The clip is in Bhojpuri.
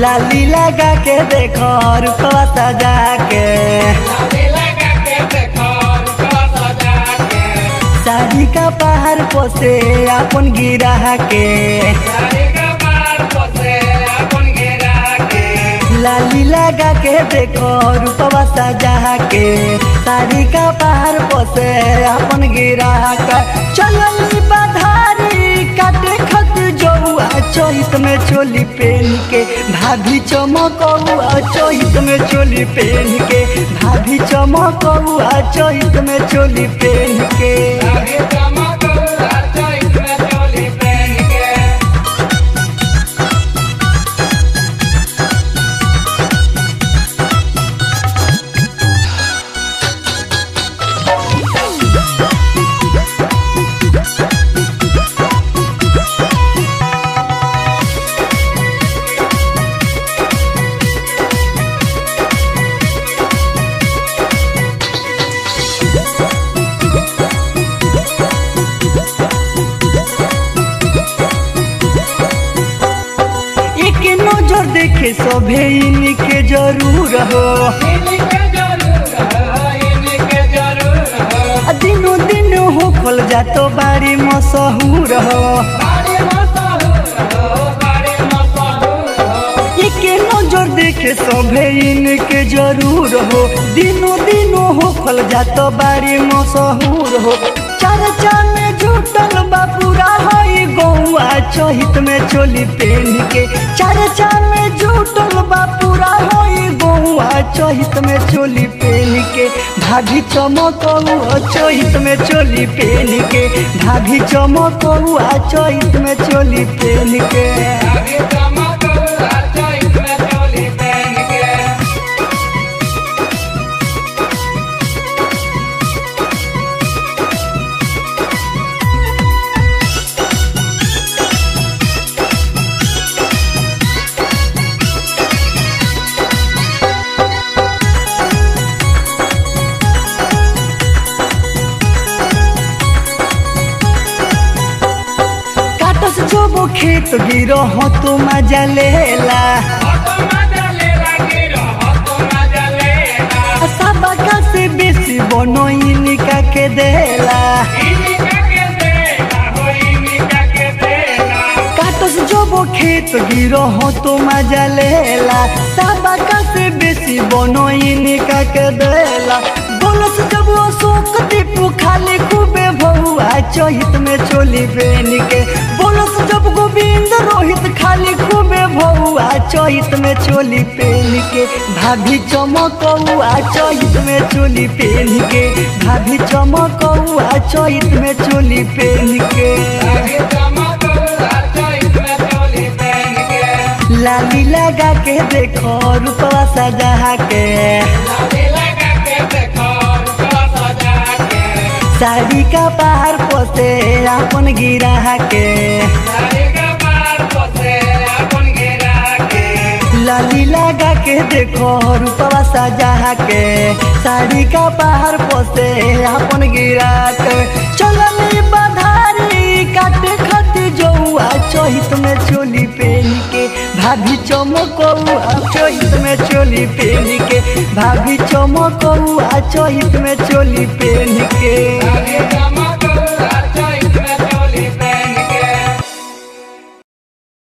लाली लगा के देखो रुपवा सजा के साड़ी का पहाड़ पोसे अपन गिरा के लाली लगा के देखो रूपवा सजा के साड़ी का पहाड़ पोसे अपन गिरा के चलल बधारी काटे खत जौआ चोहित में चोली पहन के भाभी चमकौआ चोहित में चोली पहन के भाभी चमकौआ चोहित में चोली पहन के एक नजर देखे सभे इनके जरूर हो आ दिनो दिन हो खोल जातो बारी मशहूर हो एक नजर देखे सभे इनके जरूर हो दिनो दिनो हो खोल जातो बारी मशहूर हो चर्चा में जुटल बा पूरा हई गौआ चहित में चोली पहन के चर्चा में जुटल बा पूरा हई गौआ चहित में चोली पहन के भाभी चमकौआ चहित में चोली पहन के भाभी चमकौआ चहित में चोली पहन के काटस जोबो खेत गिरो हो तो मजा लेला सबका से बेसी बनो इनका के देला काटस जोबो खेत गिरो हो तो मजा लेला सबका से बेसी बनो इनका के देला बोलस जब वो शोक दीपू खाली खूबे भौआ चहित में चोली बेन के बोलस जब गोविंद रोहित खाली खूबे भौआ चहित में चोली पहन के भाभी चमकौआ चहित में चोली पहन के भाभी चमकौआ चहित में चोली पहन के लाली लगा के देखो रूपवा सजा के साड़ी का पहाड़ पोसे अपन गिरा के लाली लगा के देखो रूपवा सजा के साड़ी का पहाड़ पोसे अपन गिरा के चलल बधारी काटे खती जौआ चहित में चोली पहन के भाभी चमकौआ चहित में चोली पहन के भाभी चमकौआ चहित में चोली पहन के